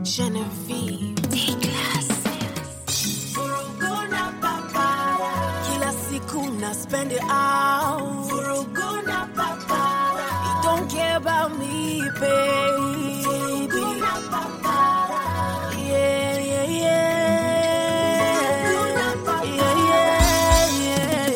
Genevieve. Vuruguna papara. Kila siku na spend it out. Vuruguna papara. You don't care about me, baby. Vuruguna papara. Yeah, yeah, yeah. Yeah, yeah, yeah,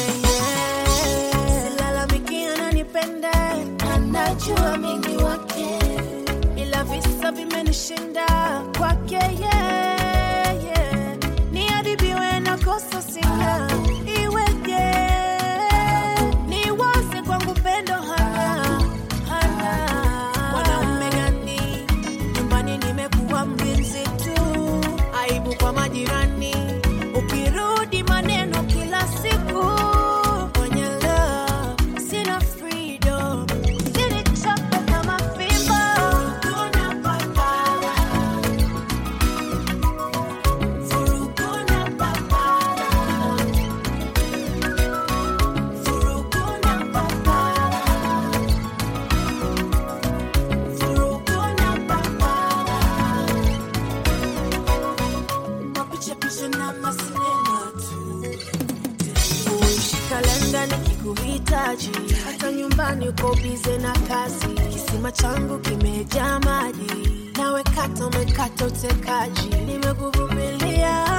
yeah. Silalamiki ananipenda, anajua mingi wake ila visa vimenishinda kwake yeah, yeah. niadibiwe na kosa sina iweje niwaze kwangu pendo hana hana mwanaume gani nyumbani nimekuwa mlinzi tu aibu kwa majirani ukirudi maneno kila siku kwenye love sina freedom Zilichoka kama fimbo. Vuruguna papara. Vuruguna papara. Vuruguna papara. Vuruguna papara. Mapicha picha na masinema tu uishi kalenda nikikuhitaji, hata nyumbani uko bize na kazi. Kisima changu kimejaa maji, nawe kata umekata utekaji. Nimekuvumilia